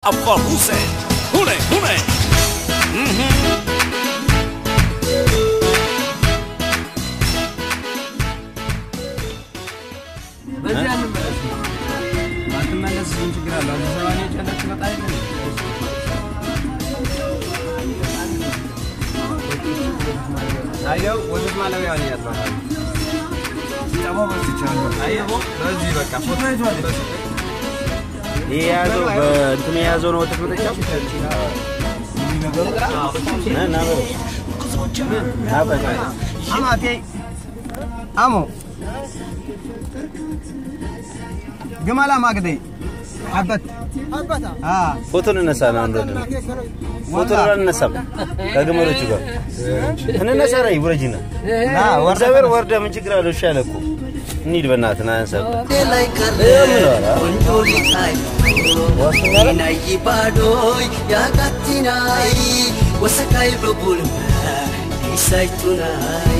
Afkar Hussein. Hune, hune. በዚህ አንመለስ ባትመለስ ምን ችግር አለው? አዲስ አበባ ላይ ጨለቅ ትመጣ የለ አየው ወተት ማለቢያ ነው ያለው። ደግሞ በስቻለሁ። አየው በዚህ በቃ ፎቶ ይዟል። ይሄ የያዘው በእንትኑ የያዘው ነው ወተት መጠጫው ና ና በለው። ና በቃ አማቴ አሞ ግመላ ማግዴ ሐበት አ ፎቶ እንነሳ ነው አንዱ ወንድ ፎቶ አንነሳም ከግመሎቹ ጋር እንነሳ ላይ ውረጅና ና ወርደ እግዚአብሔር ወርደ ምን ችግር አለው? እሺ አለ እኮ እንሂድ በእናትህ ና አንሳ ላይ ቀረ ቆንጆ ሊታይ ናይ ባዶይ ያጋቲናይ ወሰካይ በቡልመ ይሳይቱናይ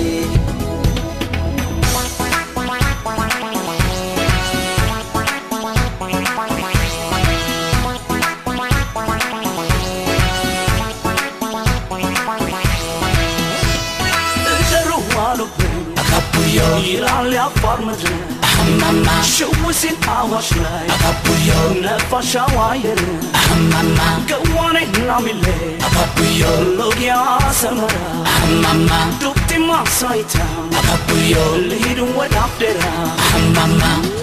እደሩ አሉብኝ አካቡዮ ይላል ያፋር ምድር አማማ ሽውሲን አዋሽ ላይ አካቡዮ ነፋሻው አየር አማማ ገዋኔ ናሚሌ አካቡዮ ሎጊያ ሰመራ አማማ ዱብቲማ ሳይታ አካቡዮ ልሂድ ወደ አፍዴራ አማማ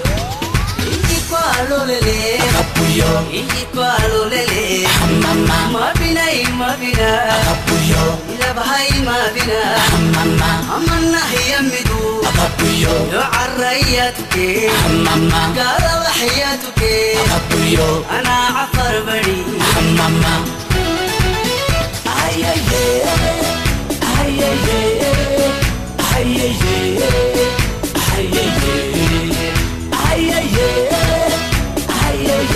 ይኳሎሌሌ አካቡዮ ይኳሎሌሌ አማማ ማቢናይ ማቢና አካቡዮ ይለባሃይ ማቢና አማማ አመና ህየሚዱ አካቡዮ يعريتك አማማ قال وحياتك አካቡዮ انا عفر بني አማማ አየየ አየየ አየየ አየየ አየየ አየየ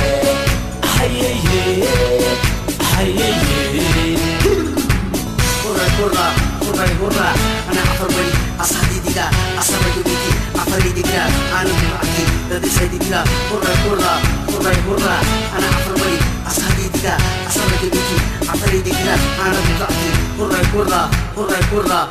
አየየ አየየ هرا هرا هرا هرا انا عفر بني اصحابي ديلا اصحابي بيتي عفري ديلا انا معكي لدي سيدي ديلا هرا هرا هرا هرا انا عفر بني اصحابي ديلا اصحابي بيتي عفري ديلا انا معكي هرا هرا هرا هرا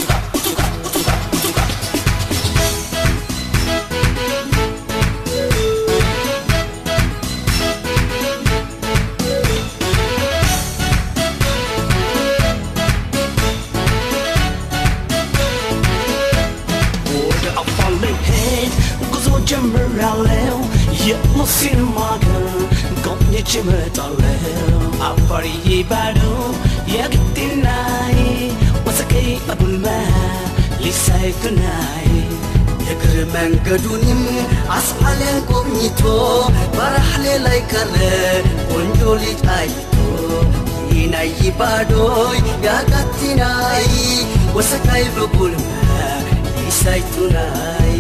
ወደ አፋር ልሄድ ጉዞ ጀምራለሁ የሙስሊም ሀገር ጎብኝቼ እመጣለሁ አፋርዬ ባዶ የግድናይ ወሰቀይ አቡልማ ሊሳይቱናይ የእግር መንገዱንም አስዓለን ጎብኝቶ በራሕሌ ላይ ቀረ ቆንጆ ልጅ አይቶ ይናይ ባዶይ ያጋቲናይ ወሰካይ በቡልመ ይሳይቱናይ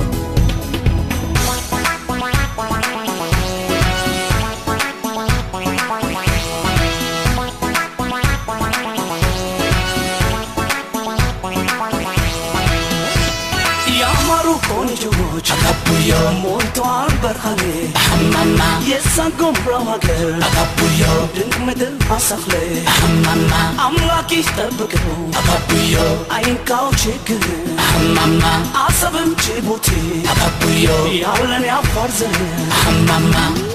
ያማሩ ቆንጆች አካቡዮ ሞልቷል በርሃኔ አማማ የሳጎምራው ሀገር አካቡዮ ድንቅ ምድር አሳፍለ አማማ አምላክ ይጠብቀው አካቡዮ አይንካው ችግር አማማ አሰብም ጅቡቲ አካቡዮ ያለን ያፋር ዘር አማማ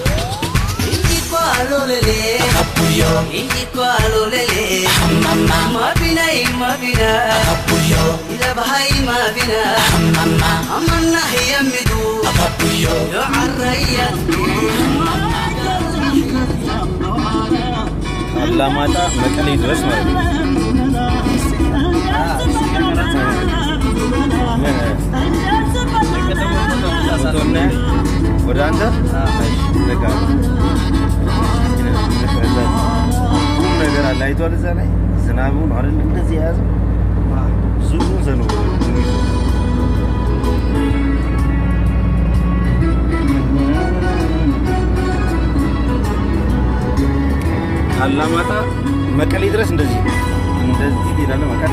ይኳሎሌሌ አካቡዮ ይኳሎሌሌ አማማ ማቢናይ ማቢና አካቡዮ ይለባሃይ ማቢና አማማ አመና ህየሚዱ አካቡዮ يعريتك አላማጣ መቀሌ ድረስ ማለት ነው። ፎቶና ወደ አንተ በቃ ሁሉም ነገር አለ አይቷል። እዛ ላይ ዝናቡ ነው አይደል እንደዚህ የያዘው ዙሩን ዘንቦ ይዞ አላማጣ መቀሌ ድረስ እንደዚህ እንደዚህ ትሄዳለህ። መቀሌ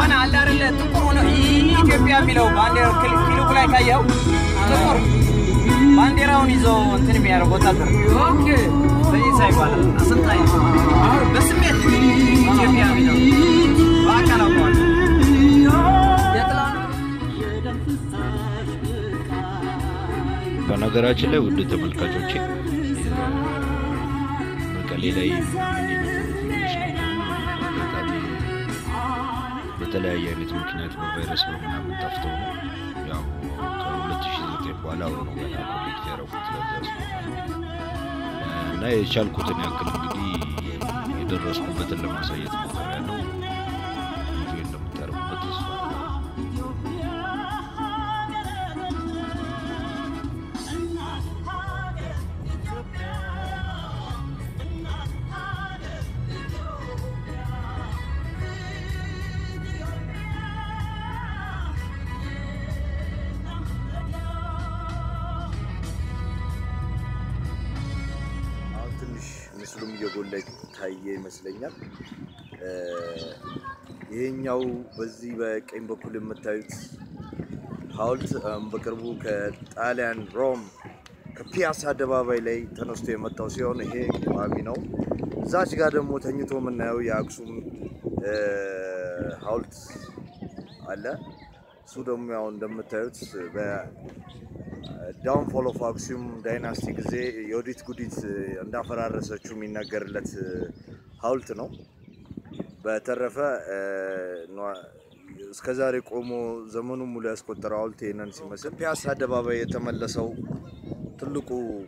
የሆነ አለ አይደለ ጥቁር ሆነ ኢትዮጵያ የሚለው ባንዲራ ኪሉክ ላይ ካየው ጥቁር ባንዲራውን ይዞ እንትን የሚያደርግ ወታደር ኦኬ በይሳ ይባላል አሰልጣኝ ነው። አሁን በስሜት ኢትዮጵያ የሚለው በአካል አውቀዋለሁ። የጥላሁን በነገራችን ላይ ውድ ተመልካቾቼ መቀሌ ላይ አጋጣሚ በተለያየ አይነት ምክንያት በቫይረስ በምናምን ጠፍተው ነው ያው ከ2009 በኋላ አሁን ነው ገና ኮኔክት ያደረጉት ለዛ ስለሆነ እና የቻልኩትን ያክል እንግዲህ የደረስኩበትን ለማሳየት ሞክሬያለሁ። ኢንጆይ እንደምታደርጉበት ተስፋ አደርጋለሁ። አሁን ትንሽ ምስሉም እየጎላ ታየ ይመስለኛል። እ፣ ይሄኛው በዚህ በቀኝ በኩል የምታዩት ሐውልት እም፣ በቅርቡ ከጣሊያን ሮም ከፒያሳ አደባባይ ላይ ተነስቶ የመጣው ሲሆን ይሄ ቋሚ ነው። እዛች ጋር ደግሞ ተኝቶ የምናየው የአክሱም እ፣ ሐውልት አለ። እሱ ደግሞ ያው እንደምታዩት በ ዳውንፎል ኦፍ አክሱም ዳይናስቲ ጊዜ የወዲት ጉዲት እንዳፈራረሰችው የሚነገርለት ሐውልት ነው። በተረፈ እ፣ ኗ- እስከዛሬ ቆሞ ዘመኑን ሙሉ ያስቆጠረው ሐውልት ይህንን ሲመስል ፒያሳ አደባባይ የተመለሰው ትልቁ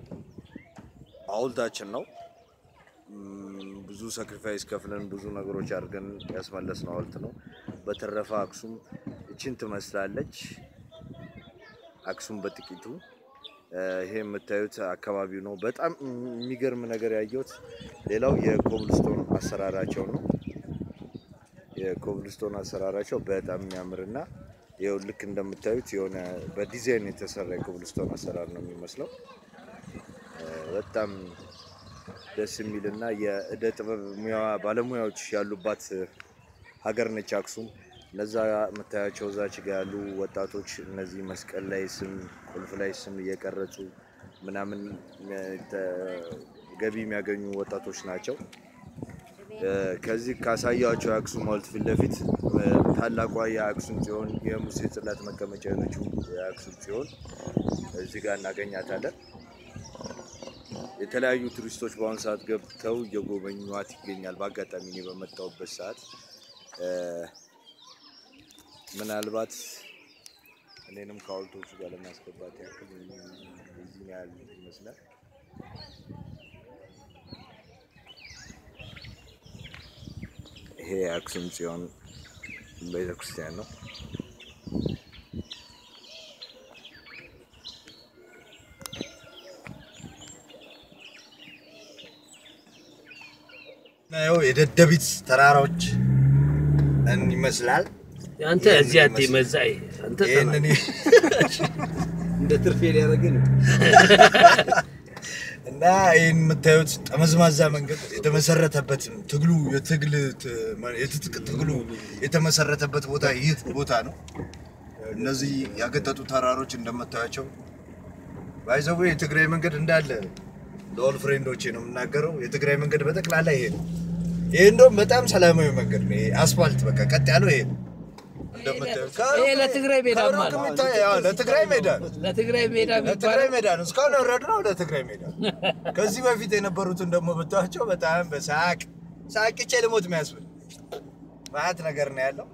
ሐውልታችን ነው። ም፣ ብዙ ሳክሪፋይስ ከፍለን ብዙ ነገሮች አድርገን ያስመለስነው ሐውልት ነው። በተረፈ አክሱም እችን ትመስላለች። አክሱም በጥቂቱ እ፣ ይሄ የምታዩት አካባቢው ነው። በጣም የሚገርም ነገር ያየሁት ሌላው የኮብልስቶን አሰራራቸው ነው። የኮብልስቶን አሰራራቸው በጣም የሚያምርና ይኸው ልክ እንደምታዩት የሆነ በዲዛይን የተሰራ የኮብልስቶን አሰራር ነው የሚመስለው። እ፣ በጣም ደስ የሚልና የእደ ጥበብ ሙያ ባለሙያዎች ያሉባት ሀገር ነች አክሱም። እነዛ የምታያቸው እዛች ጋ ያሉ ወጣቶች እነዚህ መስቀል ላይ ስም፣ ቁልፍ ላይ ስም እየቀረጹ ምናምን እ፣ ተ- ገቢ የሚያገኙ ወጣቶች ናቸው። እ፣ ከዚህ ካሳያቸው የአክሱም ሐውልት ፊት ለፊት እ፣ ታላቋ የአክሱም ጽዮን የሙሴ ጽላት መቀመጫ የሆነችው የአክሱም ጽዮን እዚህ ጋር እናገኛታለን። የተለያዩ ቱሪስቶች በአሁኑ ሰዓት ገብተው እየጎበኟት ይገኛል። በአጋጣሚ እኔ በመጣሁበት ሰዓት እ፣ ምናልባት እኔንም ከሐውልቶቹ ጋር ለማስገባት ያክል እዚህ ያህል ይመስላል። ይሄ የአክሱም ጽዮን ቤተክርስቲያን ነው። ናየው የደደቢት ተራራዎች ይመስላል። አንተ እዚህ አትመዛይ አንተ ይህንን እንደ ትርፌ ሊያደርግን እና ይህን የምታዩት ጠመዝማዛ መንገድ የተመሰረተበት ትግሉ የትግል የትጥቅ ትግሉ የተመሰረተበት ቦታ ይህ ቦታ ነው። እነዚህ ያገጠጡ ተራሮች እንደምታያቸው ባይዘዌ የትግራይ መንገድ እንዳለ ለኦል ፍሬንዶቼ ነው የምናገረው። የትግራይ መንገድ በጠቅላላ ይሄ ነው። ይሄ እንደውም በጣም ሰላማዊ መንገድ ነው። ይሄ አስፋልት በቃ ቀጥ ያለው ይሄ ነው። እንደምታዩት ይሄ ለትግራይ ሜዳማ ከሩቅ ነው። የሚታይ- አዎ፣ ለትግራይ ሜዳ ነው። ለትግራይ ሜዳ ለትግራይ የሚባለው ሜዳ ነው። እስካሁን የወረድነው ለትግራይ ሜዳ ነው። ከዚህ በፊት የነበሩትን ደግሞ ብታቸው በጣም በሳቅ ሳቅቼ ልሞት የሚያስብል ማት ነገር ነው ያለው።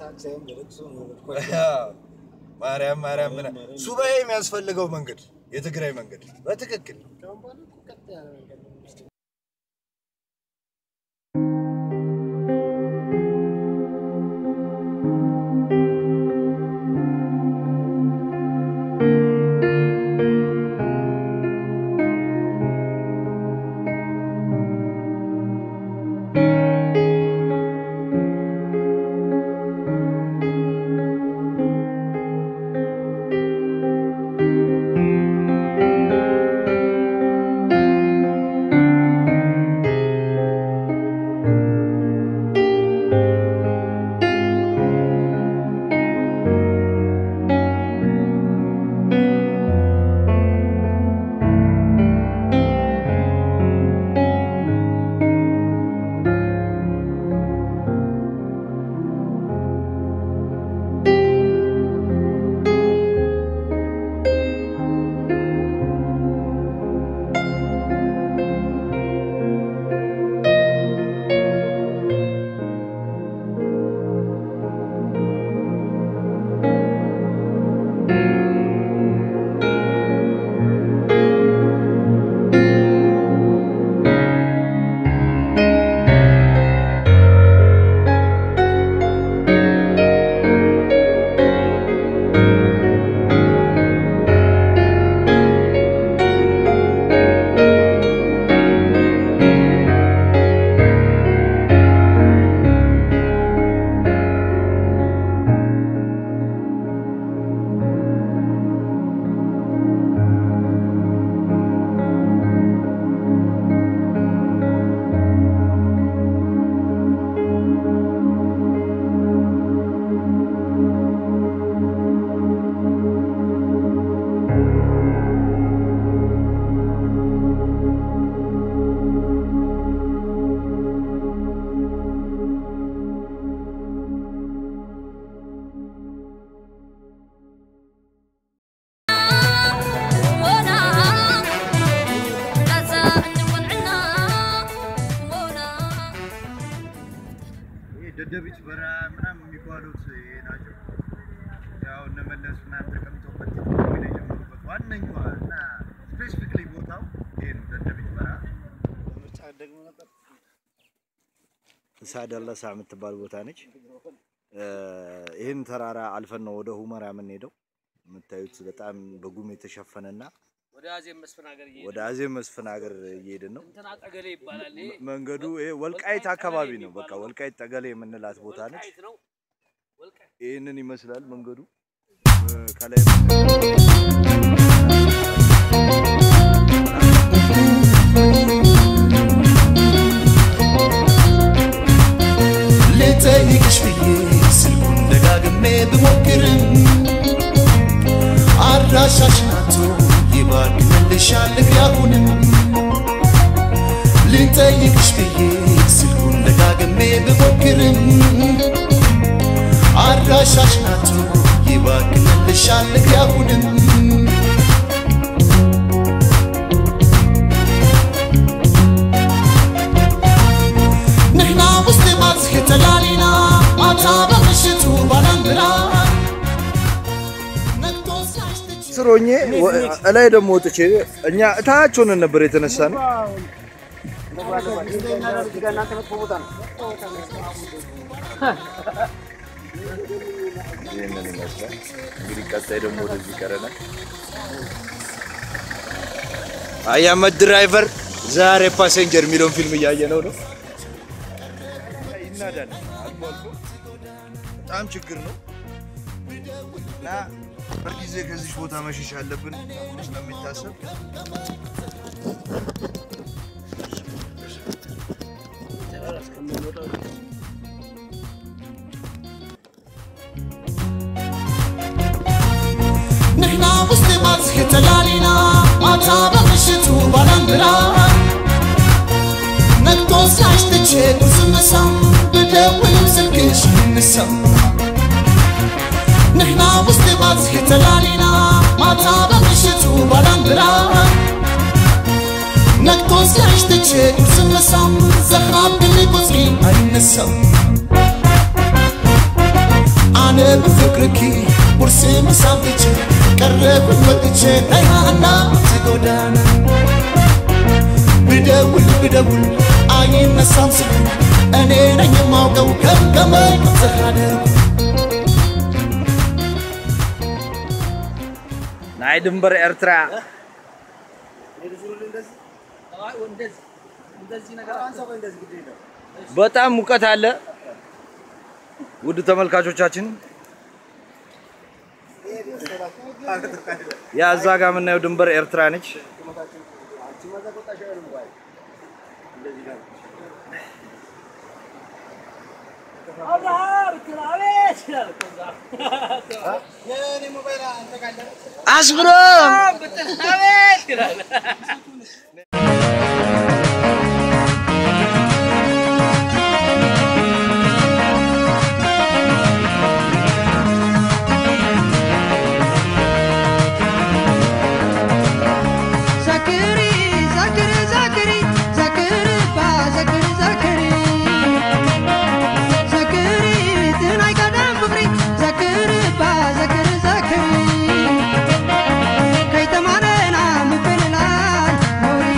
አዎ። ማርያም ማርያም ምና ሱባኤ የሚያስፈልገው መንገድ የትግራይ መንገድ በትክክል ደደቢት በረሃ ምናምን የሚባሉት ይሄ ናቸው። ያው እነ መለስ ምናምን ተቀምጠውበት ቴክኖሎጂ ላይ የጀመሩበት ዋነኛዋ እና ስፔሲፊክሊ ቦታው ይሄ ነው፣ ደደቢት በረሃ። ምርጫ ደግሞ ነበር ሳደለሳ የምትባል ቦታ ነች። ይህን ተራራ አልፈን ነው ወደ ሁመራ የምንሄደው። የምታዩት በጣም በጉም የተሸፈነና ወደ አዜብ መስፍን ሀገር እየሄድን ወደ አዜብ መስፍን ሀገር እየሄድን ነው። እንትና ጠገሌ ይባላል። ይሄ መንገዱ ይሄ ወልቃይት አካባቢ ነው። በቃ ወልቃይት ጠገሌ የምንላት ቦታ ነች። ወልቃይት ነው። ወልቃይት ይህንን ይመስላል መንገዱ እ፣ ከላይ ልጠይቅሽ ብዬ ስልኩን ደጋግሜ ብሞክርም አድራሻሽ ናቶ ይባክንልሻል እግሬ አሁንም ልጠይቅሽ ብዬ ስልኩን ደጋግሜ ብሞክርም አድራሻሽ ናቶ ይባክንልሻል እግሬ አሁንም ንሕና ሙስሊማት ተላሊና ማታ በምሽቱ ባላንብራ ነግቶ ሲያሽትች ስሮኜ እላይ ደግሞ ወጥቼ እኛ እታች ሆነን ነበር የተነሳ ነው። ይህንን ይመስላል እንግዲህ ቀጣይ ደግሞ ወደዚህ ቀረናል። አያመት ድራይቨር ዛሬ ፓሴንጀር የሚለውን ፊልም እያየ ነው ነው ይናዳል። አልፎ አልፎ በጣም ችግር ነው እና በጊዜ ከዚህ ቦታ መሸሽ አለብን ስለሚታሰብ ንሕና ሙስሊማት ተላሊና ማታ በምሽቱ ባላንብራ ነግቶ ሲያሽትች ቁርስ ምሳም ብደውልም ስልክሽ አይነሳም ንሕና ሙስሊማት ተላሊና ማታ በምሽቱ ባላንብራ ነግቶ ሲያሽትች ቁርስ ምሳም ዘኻብኒ ቁፅሪ አይነሳም ኣነ ብፍቅርኪ ቁርሲ ምሳም ትቼ ቀረብን ወጥቼ ናይሃና ትጎዳና ብደውል ብደውል አይነሳም ስልኩ እኔ ነኝ የማውቀው ገምገመኝ ዘኻደርኩ ናይ ድንበር ኤርትራ በጣም ሙቀት አለ። ውድ ተመልካቾቻችን ያ እዛ ጋር የምናየው ድንበር ኤርትራ ነች። አስብሮ Zakari, Zakari, Zakari, Zakari, ba, Zakari, Zakari. Zakari, tinai kadam kubri, Zakari, ba, Zakari, Zakari. Kai tamare na mupelal, mori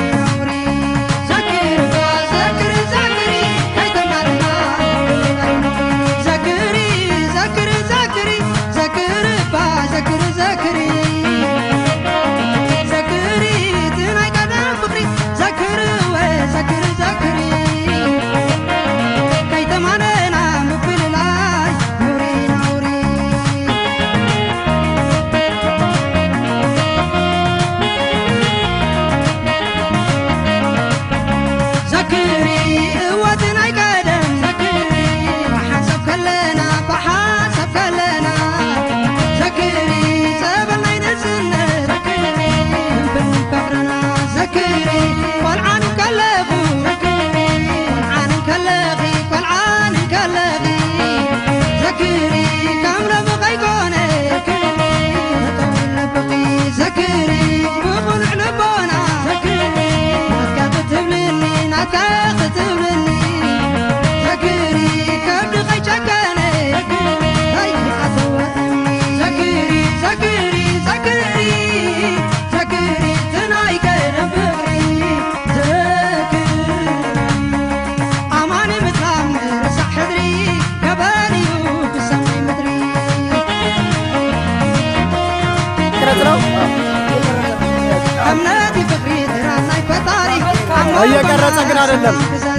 እየቀረጸ ግን አይደለም።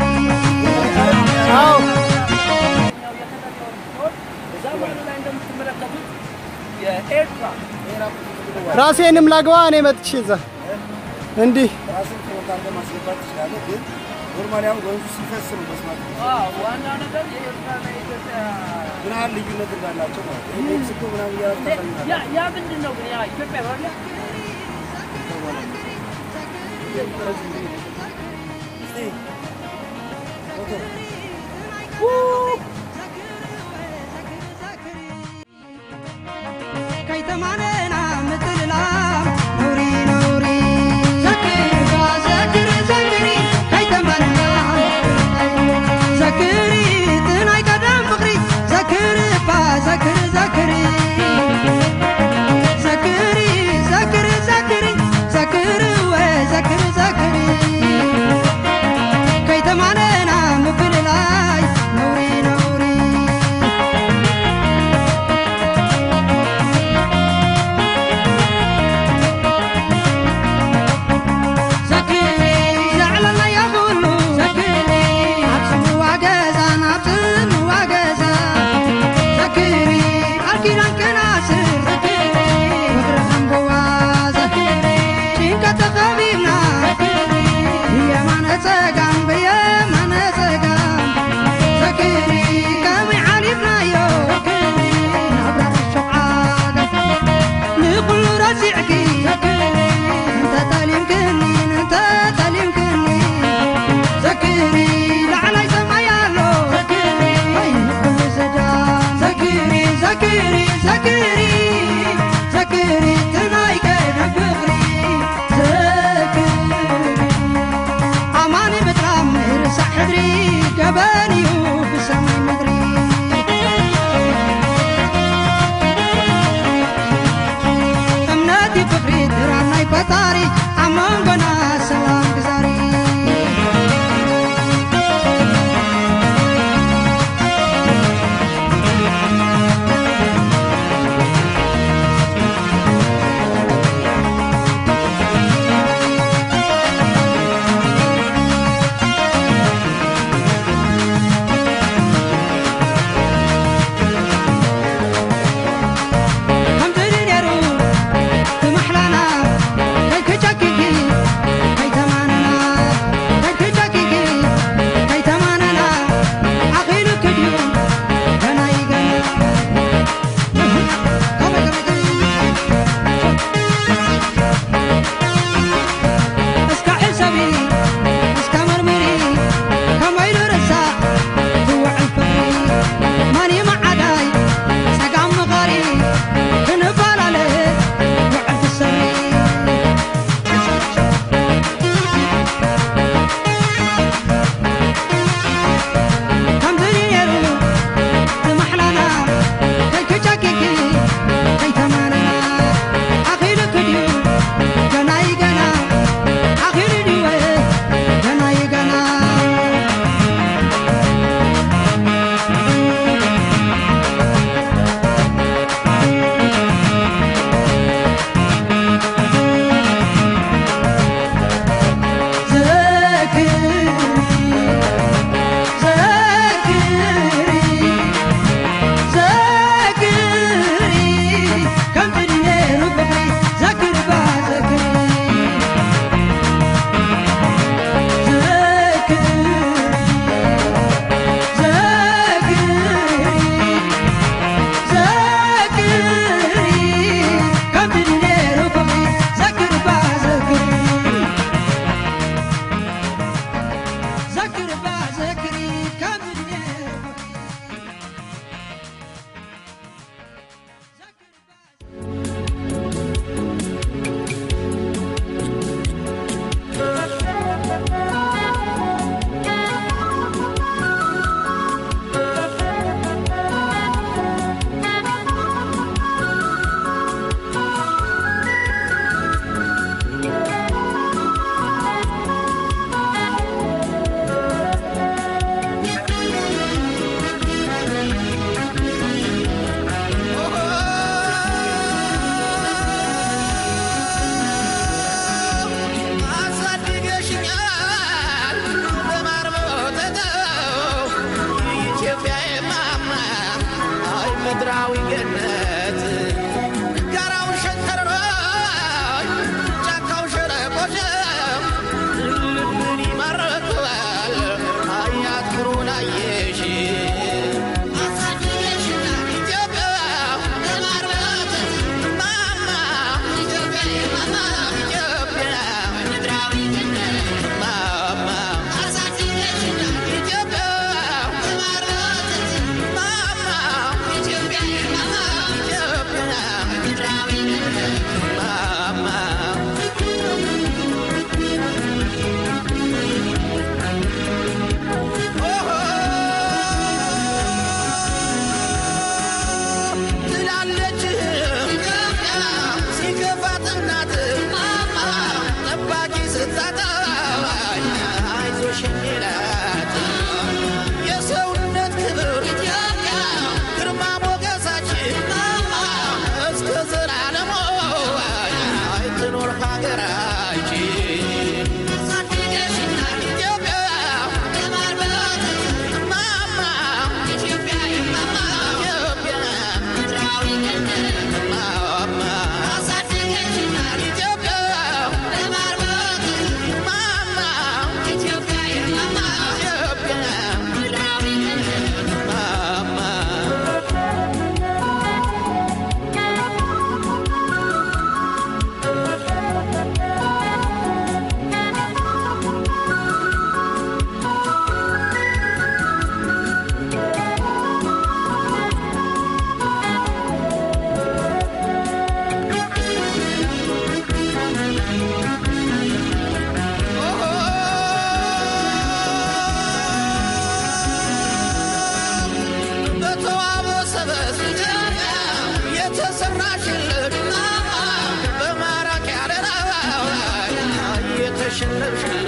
አዎ ራሴንም ላግባ እኔ መጥቼ እዛ እንዲህ ራስን ፕሮግራም ለማስገባት ትችላለህ፣ ግን ኖርማሊ አሁን ወንዙ ሲፈስ ነው መስማት ዋና ነገር የኤርትራና የኢትዮጵያ ምን ያህል ልዩነት እንዳላቸው ማለት ነው። ሜክሲኮ ምናምን እያደረግ ታሳይናለህ። ያ ያ ምንድን ነው ግን ያ ኢትዮጵያ ነው አይደል? ከይተማነና ምትልላ ነውሪ ነውሪ ዘክር ዘክር ዘክሪ ከይተማነና ዘክሪ ጥናይ ቀደም ፍቅሪ ዘክር ባ ዘክር ዘክሪ ዘክሪ ዘክር ዘክሪ ዘክር ወ ዘክር ዘክሪ ከይተማነና ምፍልላይ ነውሪ ነውሪ ዘክሪ ዘዕለና ያብሉ ዘክሪ ኣብፅምዋ ገዛ ናብፅምዋ ገዛ ዘክሪ ኣልኪዳን ክናስር ዘክሪ ምድሪ ከምቦዋ ዘክሪ ጭንቀት ተኸቢብና ዘክሪ ብየማነ ፀጋም ብየማነ ፀጋም ዘክሪ ከመይ ዓሊፍናዮ ዘክሪ ናብራ ሸውዓደ ንኩሉ ረሲዕኪ ዘክሪ እንተ ጠሊምክኒ እንተ ጠሊምክኒ ዘክሪ ላዕላይ ሰማይ ኣሎ ዘክሪ ወይ ንኩሉ ዘዳም ዘክሪ ዘክሪ ዘክሪ ዘክሪ ትናይ ቀደም ፍቅሪ ዘክሪ ኣማኒ ምጥራም ርሳዕ ሕድሪ ገበን እዩ ብሰማይ ምድሪ እምነቲ ፍቅሪ ድራም ናይ ፈጣሪ ኣብ መንጎና ሰላም ግዛሪ ከምዝሪ ነይሩ ትመሕላና ከይክጨክኪ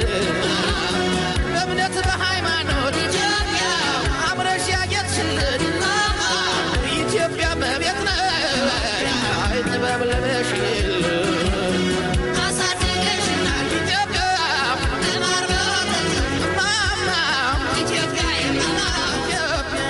በእምነት በሃይማኖት ኢትዮጵያ አምረሽ ያጌጥሽልን ኢትዮጵያ መቤት ነሽ ጥበብ ለበሽልን አሳድገሽናል ኢትዮጵያ ማማ ኢትዮጵያ ኢትዮጵያ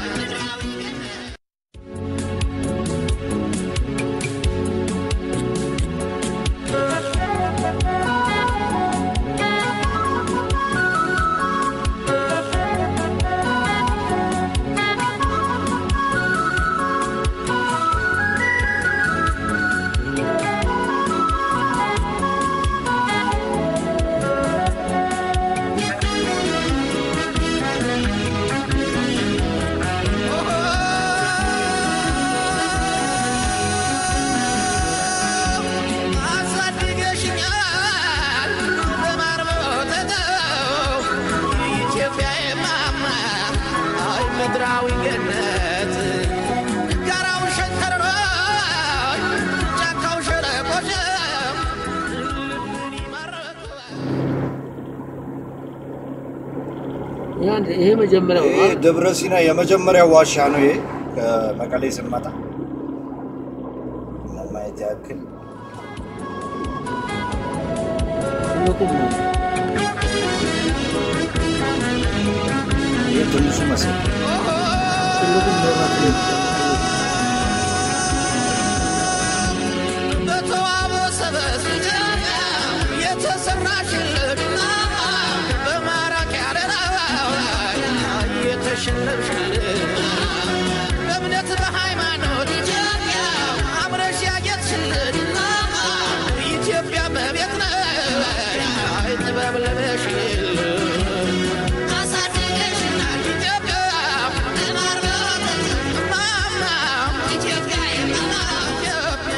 አሳድገሽኛል በማር በወተተው ኢትዮጵያዬ ማማ አይ ምድራዊ ገነት ጋራው ሸንተረሮ ጫካው ሸለቆች ልብን ይማርካል ይሄ መጀመሪያው ይሄ ደብረ ሲና የመጀመሪያው ዋሻ ነው። ይሄ ከመቀሌ ስንመጣ ለማየት ያክል ትልቁም ነው። ይሄ ትንሹ መስል ትልቁም መብራት ነው። በተዋበ ሰበዝ የተሰራሽልን በማራኪ አደራ የተሸለምሽልን በእምነት በሃይማኖት ኢትዮጵያ አምረሽ ያጌጥሽልን ኢትዮጵያ መቤት ነሽ ጥበብ ለበሽልን አሳድገሽናል ኢትዮጵያ ማማ ኢትዮጵያ ኢትዮጵያ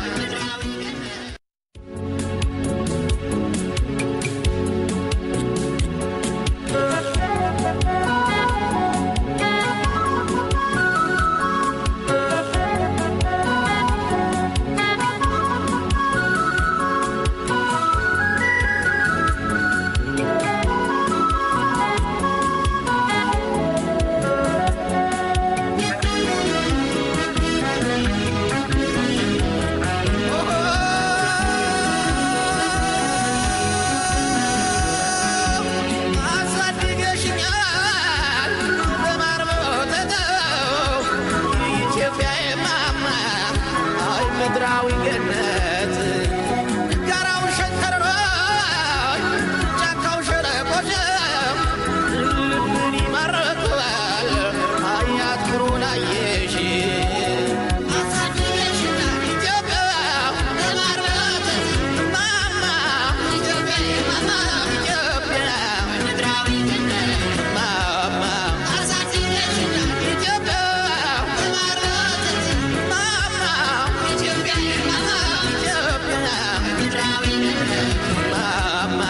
አሳድገሽኛል በማር በወተተው ኢትዮጵያዬ ማማ አይ ምድራዊ ገነት ጋራው ሸንተረሮ ጫካው ሸለቆች ልብን ይማርካል አያት ክሩን አየሽ አሳድገሽናል ኢትዮጵያ በማር በወተተው ማማ ኢትዮጵያዬ ማማ ኢትዮጵያ ምድራዊ ገነት ማማ አሳድገሽናል ኢትዮጵያ በማር በወተተው ማማ ኢትዮጵያዬ ማማ ኢትዮጵያ ምድራዊ ገነት ማማ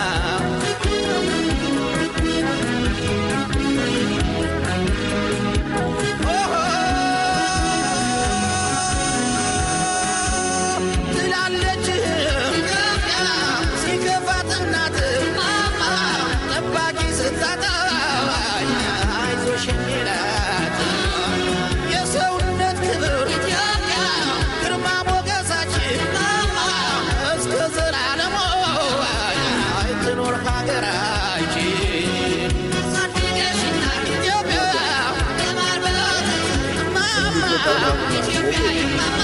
ትላለች ኢትዮጵያ ሲከፋት እናት ጠባቂ ስታጣ አይዞሽ የሚላት የሰውነት ክብር ኢትዮጵያ ግርማ ሞገሳችን እስከ ዘላለሙ አይትኖር ሀገራችን ኢትዮጵያ ማማ ኢትዮጵያ ማማ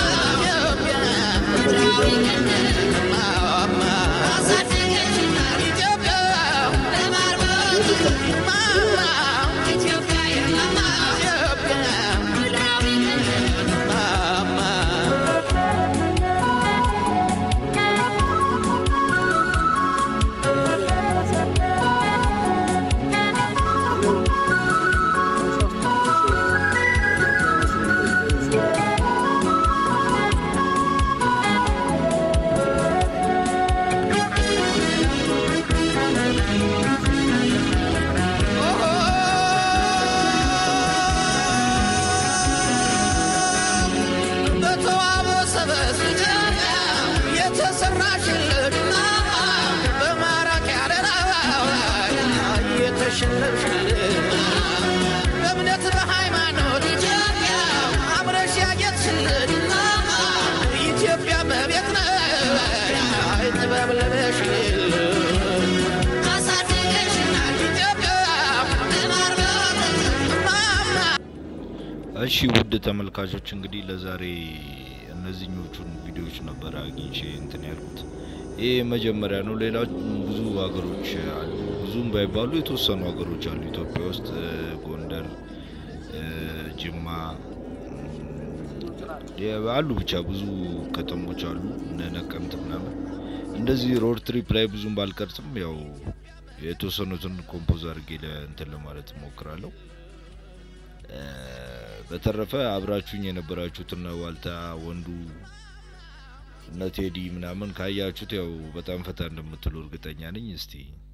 በተዋበ ሰበዝ የተሰራሽልን በማራኪ አደራ ያሸነፍሽልን በእምነት በሃይማኖት ኢትዮጵያ አምረሽ ያጌጥሽልን ኢትዮጵያ መቤት ነሽ ጥበብ ለበሽልን አሳደገሽናል ኢትዮጵያ ማማ እሺ ውድ ተመልካቾች እንግዲህ ለዛሬ እነዚህኞቹን ቪዲዮዎች ነበር አግኝቼ እንትን ያልኩት። ይህ መጀመሪያ ነው። ሌላ ብዙ ሀገሮች አሉ፣ ብዙም ባይባሉ የተወሰኑ ሀገሮች አሉ ኢትዮጵያ ውስጥ እ፣ ጎንደር፣ እ፣ ጅማ እ፣ አሉ ብቻ ብዙ ከተሞች አሉ እነ ነቀምት ምናምን። እንደዚህ ሮድ ትሪፕ ላይ ብዙም ባልቀርጽም ያው የተወሰኑትን ኮምፖዝ አድርጌ ለእንትን ለማለት እሞክራለሁ። እ፣ በተረፈ አብራችሁኝ የነበራችሁት እነ ዋልታ ወንዱ እነ ቴዲ ምናምን ካያችሁት ያው በጣም ፈታ እንደምትሉ እርግጠኛ ነኝ። እስቲ